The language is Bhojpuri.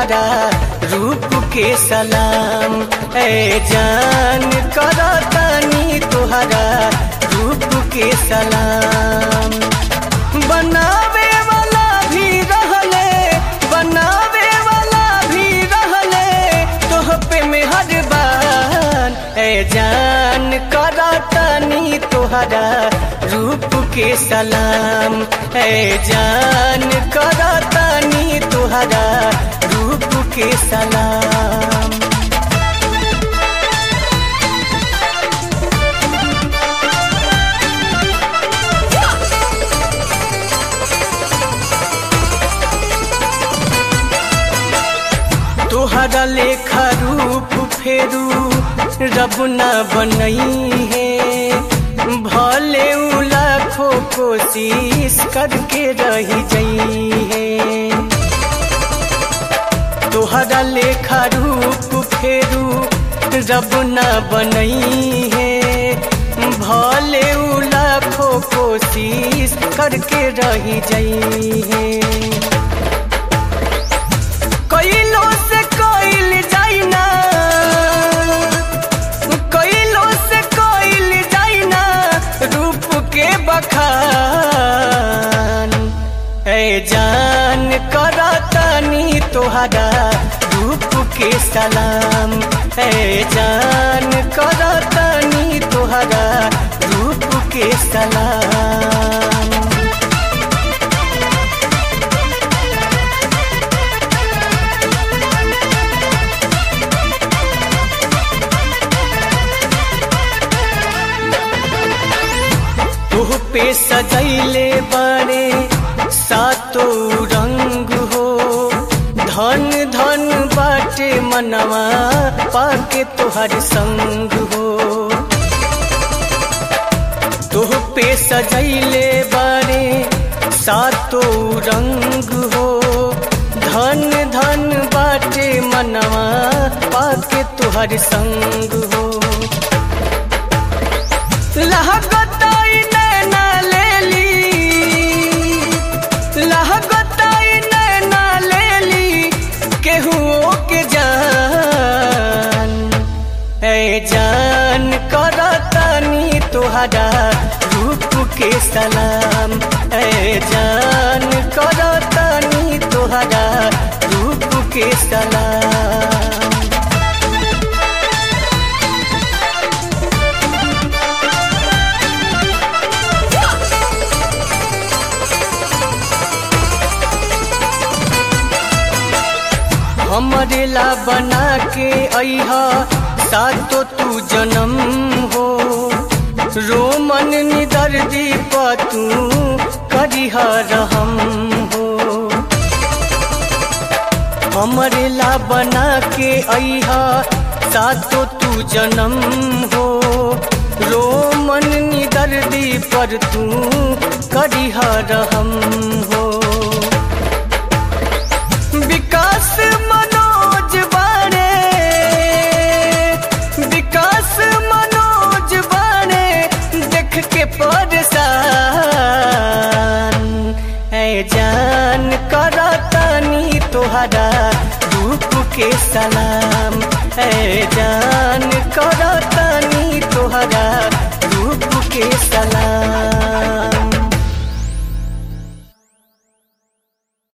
तुहरा रूप के सलाम ए जान करतानी तुहरा रूप के सलाम बनावे वाला भी रहले बनावे वाला भी रहले तोह पे मेहरबान ए जान करतानी तुहरा रूप के सलाम ए जान करतानी तुहरा रूप के सलाम तोहरा लेखा रूप फेरू रब न बनई है भले उ लाखों कोशिश करके रही जई है तोहरा लेखा रूप फेरू रब न बनई है भले उ लाखों कोशिश करके रही जई है कइलो से कइल जाइना कइलो से कइल जाइना रूप के बखान ए जान करतानी तोहरा रूप के सलाम ए जान करतानी तोहरा रूप के सलाम तुह पे सजैले बड़े सातो रंग हो धन धन बाटे मनवा पाके तोहर संग हो तुह पे सजैले बड़े सातो रंग हो धन धन बाटे मनवा पाके तोहर संग हो लहगताई नैना लेली लहगताई नैना लेली केहुओ के जान ए जान करतानी तोहरा रूप के सलाम ए जान करतानी तोहरा रूप के सलाम हमरे ला बना के अहा सातो तू जन्म हो रोमन निदर दीप तू करिह रहम हो हमरे ला बना के अहा सातो तू जन्म हो रोमन निदर पर तू करिह रहम हो विकास मनोज बाणे विकास मनोज बाणे देख के परेशान है जान करतानी तोहरा रूप के सलाम है जान करतानी तोहरा रूप के सलाम